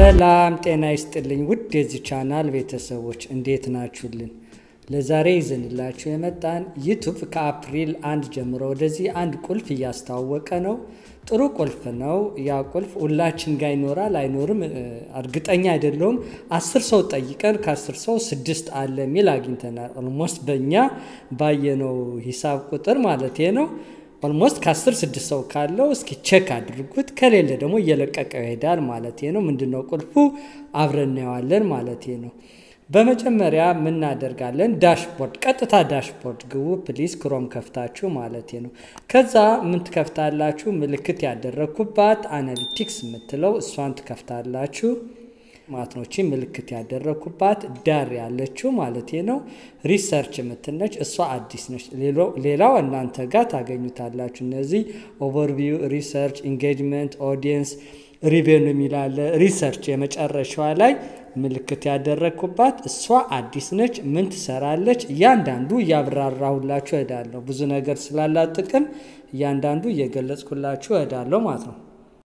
ሰላም ጤና ይስጥልኝ ውድ የዚህ ቻናል ቤተሰቦች እንዴት ናችሁልን? ለዛሬ ይዘንላችሁ የመጣን ዩቱብ ከአፕሪል አንድ ጀምሮ ወደዚህ አንድ ቁልፍ እያስተዋወቀ ነው። ጥሩ ቁልፍ ነው። ያ ቁልፍ ሁላችን ጋር ይኖራል አይኖርም እርግጠኛ አይደለውም። አስር ሰው ጠይቀን ከአስር ሰው ስድስት አለ የሚል አግኝተናል። ኦልሞስት በእኛ ባየነው ሂሳብ ቁጥር ማለት ነው። ኦልሞስት ከአስር ስድስት ሰው ካለው እስኪ ቼክ አድርጉት። ከሌለ ደግሞ እየለቀቀው ይሄዳል ማለት ነው። ምንድነው ቁልፉ አብረን እናየዋለን ማለት ነው። በመጀመሪያ ምናደርጋለን ዳሽቦርድ፣ ቀጥታ ዳሽቦርድ ግቡ ፕሊዝ፣ ክሮም ከፍታችሁ ማለት ነው። ከዛ ምን ትከፍታላችሁ? ምልክት ያደረግኩባት አናሊቲክስ የምትለው እሷን ትከፍታላችሁ ማለት ነው። ምልክት ያደረግኩባት ዳር ያለችው ማለት ነው። ሪሰርች የምትነች እሷ አዲስ ነች። ሌላው እናንተ ጋር ታገኙታላችሁ። እነዚህ ኦቨርቪው፣ ሪሰርች፣ ኢንጌጅመንት፣ ኦዲየንስ፣ ሪቬኑ የሚላለ ሪሰርች የመጨረሻዋ ላይ ምልክት ያደረግኩባት እሷ አዲስ ነች። ምን ትሰራለች? እያንዳንዱ እያብራራሁላችሁ እሄዳለሁ። ብዙ ነገር ስላላት ጥቅም እያንዳንዱ እየገለጽኩላችሁ እሄዳለሁ ማለት ነው።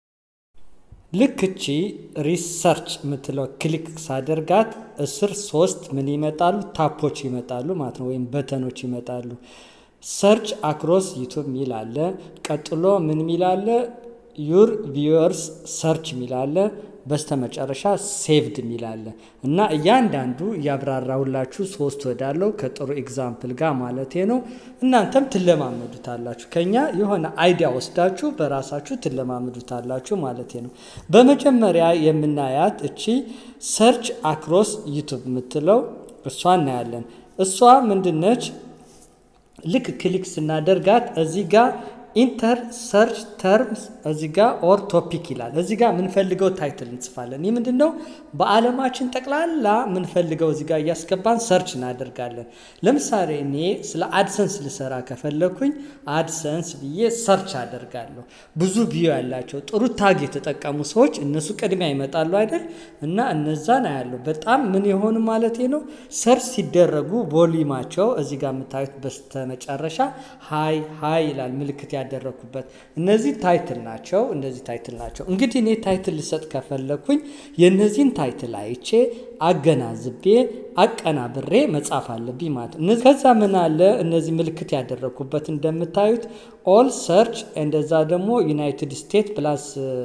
ልክ እቺ ሪሰርች የምትለው ክሊክ ሳደርጋት እስር ሶስት ምን ይመጣሉ? ታፖች ይመጣሉ ማለት ነው፣ ወይም በተኖች ይመጣሉ። ሰርች አክሮስ ዩቱብ ሚል አለ። ቀጥሎ ምን ሚል አለ? ዩር ቪወርስ ሰርች ሚል አለ። በስተመጨረሻ ሴቭድ ሚል አለ እና እያንዳንዱ እያብራራሁላችሁ ሶስት ወዳለው ከጥሩ ኤግዛምፕል ጋር ማለት ነው። እናንተም ትለማመዱታላችሁ። ከኛ የሆነ አይዲያ ወስዳችሁ በራሳችሁ ትለማመዱታላችሁ ማለት ነው። በመጀመሪያ የምናያት እቺ ሰርች አክሮስ ዩቱብ የምትለው እሷ እናያለን። እሷ ምንድነች? ልክ ክሊክ ስናደርጋት እዚህ ጋር ኢንተር ሰርች ተርምስ እዚ ጋ ኦር ቶፒክ ይላል። እዚ ጋ የምንፈልገው ታይትል እንጽፋለን። ይህ ምንድን ነው? በዓለማችን ጠቅላላ የምንፈልገው እዚ ጋ እያስገባን ሰርች እናደርጋለን። ለምሳሌ እኔ ስለ አድሰንስ ልሰራ ከፈለኩኝ አድሰንስ ብዬ ሰርች አደርጋለሁ። ብዙ ቪዮ ያላቸው ጥሩ ታግ የተጠቀሙ ሰዎች እነሱ ቅድሚያ ይመጣሉ አይደል? እና እነዛን አያለሁ። በጣም ምን የሆኑ ማለት ነው ሰርች ሲደረጉ ቮሊማቸው እዚ ጋ የምታዩት በስተመጨረሻ ሀይ ሀይ ይላል ምልክት ያደረኩበት እነዚህ ታይትል ናቸው። እነዚህ ታይትል ናቸው። እንግዲህ እኔ ታይትል ልሰጥ ከፈለኩኝ የእነዚህን ታይትል አይቼ አገናዝቤ አቀናብሬ መጻፍ አለብኝ ማለት ነው። ከዛ ምን አለ እነዚህ ምልክት ያደረኩበት እንደምታዩት ኦል ሰርች እንደዛ ደግሞ ዩናይትድ ስቴትስ ፕላስ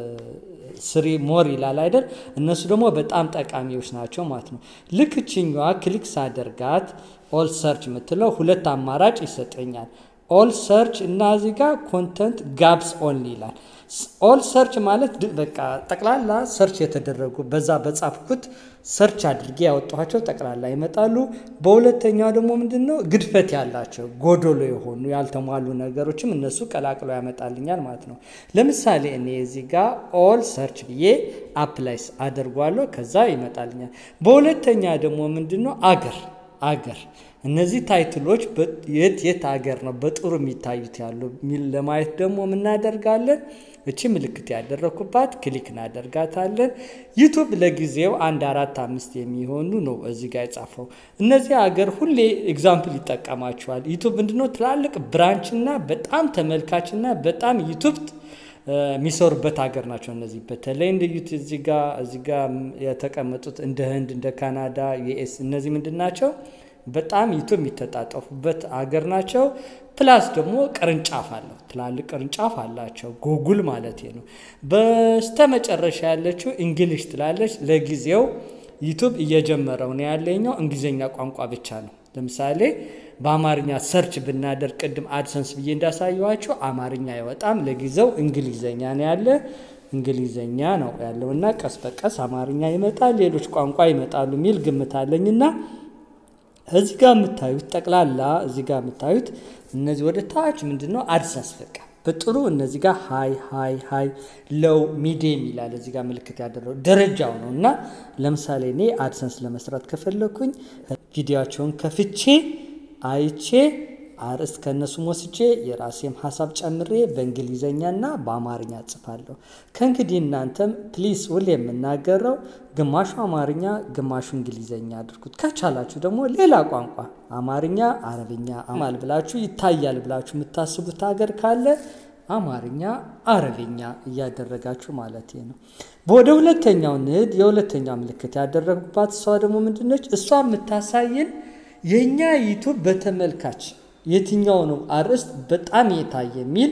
ስሪ ሞር ይላል አይደል? እነሱ ደግሞ በጣም ጠቃሚዎች ናቸው ማለት ነው። ልክ ችኛዋ ክሊክ ሳደርጋት ኦል ሰርች የምትለው ሁለት አማራጭ ይሰጠኛል። ኦል ሰርች እና እዚህ ጋር ኮንተንት ጋፕስ ኦንሊ ይላል። ኦል ሰርች ማለት በቃ ጠቅላላ ሰርች የተደረጉ በዛ በጻፍኩት ሰርች አድርጌ ያወጣኋቸው ጠቅላላ ይመጣሉ። በሁለተኛው ደግሞ ምንድን ነው ግድፈት ያላቸው ጎዶሎ የሆኑ ያልተሟሉ ነገሮችም እነሱ ቀላቅሎ ያመጣልኛል ማለት ነው። ለምሳሌ እኔ እዚህ ጋር ኦል ሰርች ብዬ አፕላይስ አደርጓለሁ ከዛ ይመጣልኛል። በሁለተኛ ደግሞ ምንድን ነው አገር አገር እነዚህ ታይትሎች የት የት ሀገር ነው በጥሩ የሚታዩት ያሉ ሚል ለማየት ደግሞ የምናደርጋለን። እቺ ምልክት ያደረኩባት ክሊክ እናደርጋታለን። ዩቱብ ለጊዜው አንድ አራት አምስት የሚሆኑ ነው እዚህ ጋር የጻፈው። እነዚህ ሀገር ሁሌ ኤግዛምፕል ይጠቀማቸዋል። ዩቱብ ምንድነው ትላልቅ ብራንችና በጣም ተመልካችና በጣም ዩቱብ የሚሰሩበት ሀገር ናቸው። እነዚህ በተለይ እንደ ዩት እዚህ ጋ እዚህ ጋ የተቀመጡት እንደ ህንድ፣ እንደ ካናዳ፣ ዩኤስ እነዚህ ምንድን ናቸው? በጣም ዩቱብ የሚተጣጠፉበት ሀገር ናቸው። ፕላስ ደግሞ ቅርንጫፍ አለው ትላልቅ ቅርንጫፍ አላቸው። ጉጉል ማለት ነው። በስተመጨረሻ ያለችው እንግሊሽ ትላለች። ለጊዜው ዩቱብ እየጀመረው ነው ያለኛው እንግሊዝኛ ቋንቋ ብቻ ነው። ለምሳሌ በአማርኛ ሰርች ብናደርግ ቅድም አድሰንስ ብዬ እንዳሳየኋቸው አማርኛ አይወጣም። ለጊዜው እንግሊዘኛ ነው ያለ እንግሊዘኛ ነው ያለው እና ቀስ በቀስ አማርኛ ይመጣል፣ ሌሎች ቋንቋ ይመጣሉ የሚል ግምት አለኝና እዚህ ጋር የምታዩት ጠቅላላ እዚህ ጋር የምታዩት እነዚህ ወደ ታች ምንድን ነው አድሰንስ በቃ በጥሩ እነዚህ ጋር ሀይ ሀይ ሀይ ለው ሚዲየም ይላል እዚህ ጋር ምልክት ያደረው ደረጃው ነው እና ለምሳሌ እኔ አድሰንስ ለመስራት ከፈለኩኝ ቪዲዮቸውን ከፍቼ አይቼ አርዕስት ከእነሱም ወስጄ የራሴም ሀሳብ ጨምሬ በእንግሊዘኛና በአማርኛ ጽፋለሁ። ከእንግዲህ እናንተም ፕሊስ ሁሌ የምናገረው ግማሹ አማርኛ ግማሹ እንግሊዘኛ አድርጉት። ከቻላችሁ ደግሞ ሌላ ቋንቋ አማርኛ፣ አረብኛ አማል ብላችሁ ይታያል ብላችሁ የምታስቡት ሀገር ካለ አማርኛ፣ አረብኛ እያደረጋችሁ ማለት ነው። ወደ ሁለተኛው ንድ የሁለተኛው ምልክት ያደረጉባት እሷ ደግሞ ምንድነች? እሷ የምታሳየን የእኛ ዩቱብ በተመልካች የትኛው ነው አርዕስት በጣም የታየ የሚል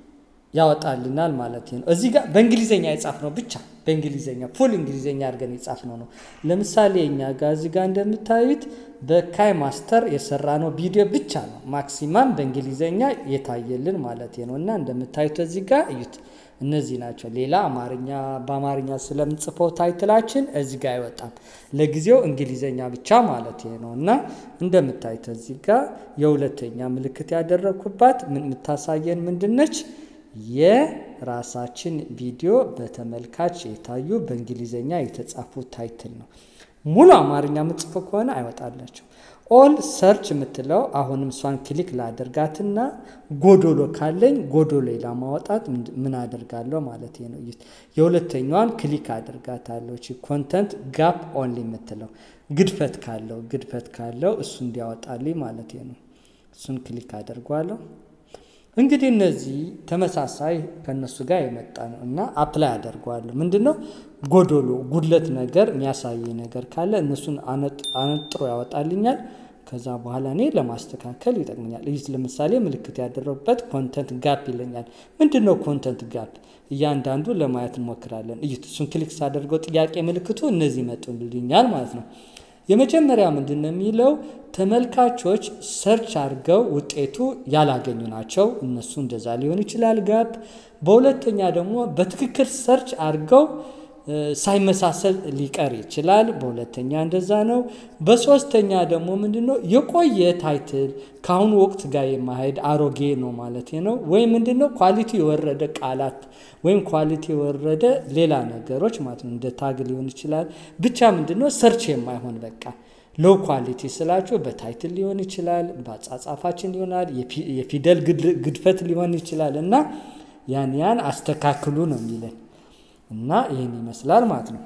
ያወጣልናል ማለት ነው። እዚህ ጋር በእንግሊዝኛ የጻፍ ነው ብቻ በእንግሊዝኛ ፉል እንግሊዝኛ አድርገን የጻፍ ነው ነው። ለምሳሌ እኛ ጋር እዚህ ጋር እንደምታዩት በካይ ማስተር የሰራ ነው ቪዲዮ ብቻ ነው ማክሲማም በእንግሊዝኛ የታየልን ማለት ነው። እና እንደምታዩት እዚህ ጋር እዩት፣ እነዚህ ናቸው። ሌላ አማርኛ በአማርኛ ስለምንጽፈው ታይትላችን እዚህ ጋር አይወጣም። ለጊዜው እንግሊዝኛ ብቻ ማለት ነው። እና እንደምታዩት እዚህ ጋር የሁለተኛ ምልክት ያደረግኩባት የምታሳየን ምንድነች? የራሳችን ቪዲዮ በተመልካች የታዩ በእንግሊዝኛ የተጻፉ ታይትል ነው። ሙሉ አማርኛ ምጽፎ ከሆነ አይወጣላቸው። ኦል ሰርች የምትለው አሁንም እሷን ክሊክ ላደርጋትና ጎዶሎ ካለኝ ጎዶሎ ለማውጣት ምን አደርጋለሁ ማለት ነው። የሁለተኛዋን ክሊክ አደርጋታለሁ። ኮንተንት ጋፕ ኦንሊ የምትለው ግድፈት ካለው ግድፈት ካለው እሱ እንዲያወጣልኝ ማለት ነው። እሱን ክሊክ አደርጓለሁ። እንግዲህ እነዚህ ተመሳሳይ ከእነሱ ጋር የመጣ ነው እና አፕላይ አደርገዋለሁ። ምንድን ነው ጎዶሎ ጉድለት ነገር የሚያሳይ ነገር ካለ እነሱን አነጥሮ ያወጣልኛል። ከዛ በኋላ እኔ ለማስተካከል ይጠቅመኛል። ይህ ለምሳሌ ምልክት ያደረጉበት ኮንተንት ጋፕ ይለኛል። ምንድን ነው ኮንተንት ጋፕ? እያንዳንዱ ለማየት እንሞክራለን። እዩት። እሱን ክሊክ ሳደርገው ጥያቄ ምልክቱ እነዚህ ይመጡልኛል ማለት ነው። የመጀመሪያ ምንድን ነው የሚለው ተመልካቾች ሰርች አድርገው ውጤቱ ያላገኙ ናቸው። እነሱ እንደዛ ሊሆን ይችላል ጋፕ። በሁለተኛ ደግሞ በትክክል ሰርች አድርገው ሳይመሳሰል ሊቀር ይችላል። በሁለተኛ እንደዛ ነው። በሶስተኛ ደግሞ ምንድን ነው የቆየ ታይትል ከአሁኑ ወቅት ጋር የማሄድ አሮጌ ነው ማለት ነው። ወይም ምንድን ነው ኳሊቲ የወረደ ቃላት ወይም ኳሊቲ የወረደ ሌላ ነገሮች ማለት ነው። እንደ ታግ ሊሆን ይችላል። ብቻ ምንድን ነው ሰርች የማይሆን በቃ ሎው ኳሊቲ ስላችሁ በታይትል ሊሆን ይችላል፣ በአጻጻፋችን ሊሆናል፣ የፊደል ግድፈት ሊሆን ይችላል እና ያን ያን አስተካክሉ ነው የሚለን እና ይህን ይመስላል ማለት ነው።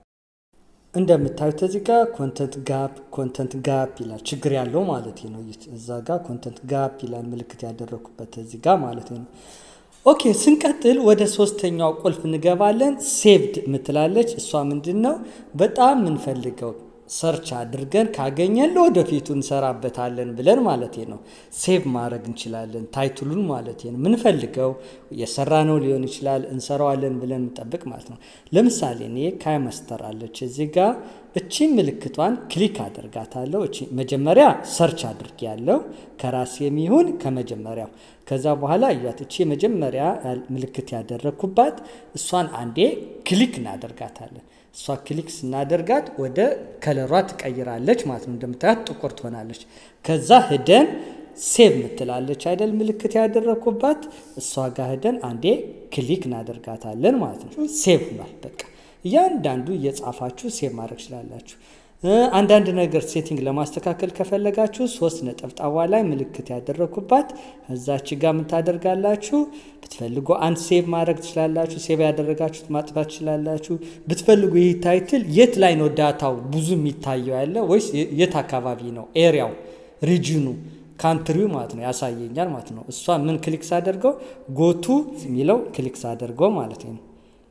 እንደምታዩት እዚህ ጋር ኮንተንት ጋፕ ኮንተንት ጋፕ ይላል ችግር ያለው ማለት ነው። እዛ ጋር ኮንተንት ጋፕ ይላል ምልክት ያደረኩበት እዚህ ጋር ማለት ነው። ኦኬ ስንቀጥል ወደ ሶስተኛው ቁልፍ እንገባለን። ሴቭድ ምትላለች። እሷ ምንድን ነው በጣም የምንፈልገው ሰርች አድርገን ካገኘን ለወደፊቱ እንሰራበታለን ብለን ማለት ነው። ሴቭ ማድረግ እንችላለን ታይትሉን ማለት ነው። ምንፈልገው የሰራ ነው ሊሆን ይችላል እንሰራዋለን ብለን እንጠብቅ ማለት ነው። ለምሳሌ እኔ ካይ ማስተር አለች እዚህ ጋር እቺ ምልክቷን ክሊክ አደርጋታለሁ። እቺ መጀመሪያ ሰርች አድርጌ ያለው ከራሴ የሚሆን ከመጀመሪያው ከዛ በኋላ እያት እቺ መጀመሪያ ምልክት ያደረግኩባት እሷን አንዴ ክሊክ እናደርጋታለን። እሷ ክሊክ ስናደርጋት ወደ ከለሯ ትቀይራለች ማለት ነው። እንደምታያት ጥቁር ትሆናለች። ከዛ ሂደን ሴቭ ምትላለች አይደል ምልክት ያደረግኩባት እሷ ጋር ሂደን አንዴ ክሊክ እናደርጋታለን ማለት ነው። ሴቭ ሆኗል። በቃ እያንዳንዱ እየጻፋችሁ ሴቭ ማድረግ ትችላላችሁ። አንዳንድ ነገር ሴቲንግ ለማስተካከል ከፈለጋችሁ ሶስት ነጠብጣቧ ላይ ምልክት ያደረግኩባት እዛች ጋር የምታደርጋላችሁ ብትፈልጉ አንድ ሴቭ ማድረግ ትችላላችሁ። ሴቭ ያደረጋችሁት ማጥፋት ትችላላችሁ። ብትፈልጉ ይህ ታይትል የት ላይ ነው ዳታው ብዙ የሚታየው ያለ ወይስ የት አካባቢ ነው ኤሪያው ሪጅኑ ካንትሪው ማለት ነው ያሳየኛል ማለት ነው። እሷ ምን ክሊክ ሳደርገው ጎቱ የሚለው ክሊክ ሳደርገው ማለት ነው።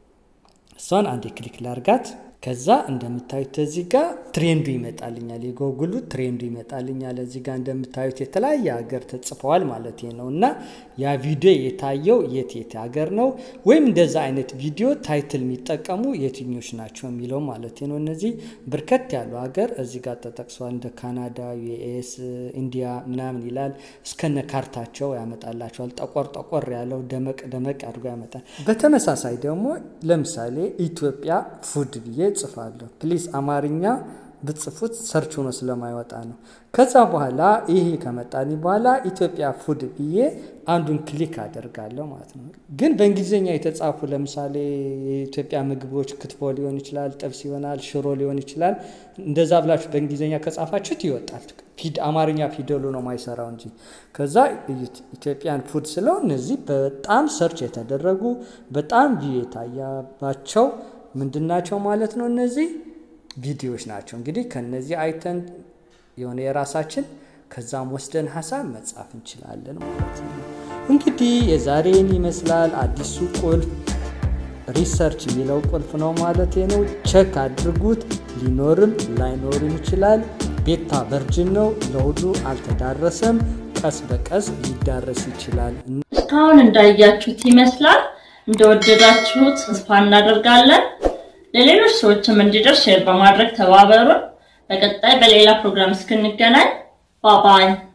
እሷን አንዴ ክሊክ ላርጋት። ከዛ እንደምታዩት እዚህ ጋር ትሬንዱ ይመጣልኛል። የጎግሉ ትሬንዱ ይመጣልኛል። እዚህ ጋር እንደምታዩት የተለያየ ሀገር ተጽፈዋል ማለት ነው እና ያ ቪዲዮ የታየው የት የት ሀገር ነው ወይም እንደዛ አይነት ቪዲዮ ታይትል የሚጠቀሙ የትኞች ናቸው የሚለው ማለት ነው። እነዚህ በርከት ያሉ ሀገር እዚህ ጋር ተጠቅሷል። እንደ ካናዳ፣ ዩኤስ፣ ኢንዲያ ምናምን ይላል። እስከነ ካርታቸው ያመጣላቸዋል። ጠቆር ጠቆር ያለው ደመቅ ደመቅ አድርጎ ያመጣል። በተመሳሳይ ደግሞ ለምሳሌ ኢትዮጵያ ፉድ ብዬ ጽፋለሁ። ፕሊዝ አማርኛ ብትጽፉት ሰርች ሆኖ ስለማይወጣ ነው። ከዛ በኋላ ይሄ ከመጣልኝ በኋላ ኢትዮጵያ ፉድ ብዬ አንዱን ክሊክ አደርጋለሁ ማለት ነው። ግን በእንግሊዝኛ የተጻፉ ለምሳሌ የኢትዮጵያ ምግቦች ክትፎ ሊሆን ይችላል፣ ጥብስ ይሆናል፣ ሽሮ ሊሆን ይችላል። እንደዛ ብላችሁ በእንግሊዝኛ ከጻፋችሁት ይወጣል። አማርኛ ፊደሉ ነው ማይሰራው እንጂ። ከዛ እዩት ኢትዮጵያን ፉድ ስለው እነዚህ በጣም ሰርች የተደረጉ በጣም ቪው የታያባቸው ምንድናቸው ማለት ነው። እነዚህ ቪዲዮዎች ናቸው። እንግዲህ ከነዚህ አይተን የሆነ የራሳችን ከዛም ወስደን ሀሳብ መጻፍ እንችላለን ማለት ነው። እንግዲህ የዛሬን ይመስላል። አዲሱ ቁልፍ ሪሰርች የሚለው ቁልፍ ነው ማለት ነው። ቸክ አድርጉት። ሊኖርም ላይኖርም ይችላል። ቤታ ቨርጅን ነው፣ ለሁሉ አልተዳረሰም። ቀስ በቀስ ሊዳረስ ይችላል። እስካሁን እንዳያችሁት ይመስላል። እንደወደዳችሁት ተስፋ እናደርጋለን። ለሌሎች ሰዎችም እንዲደርስ ሼር በማድረግ ተባበሩን። በቀጣይ በሌላ ፕሮግራም እስክንገናኝ ባባይ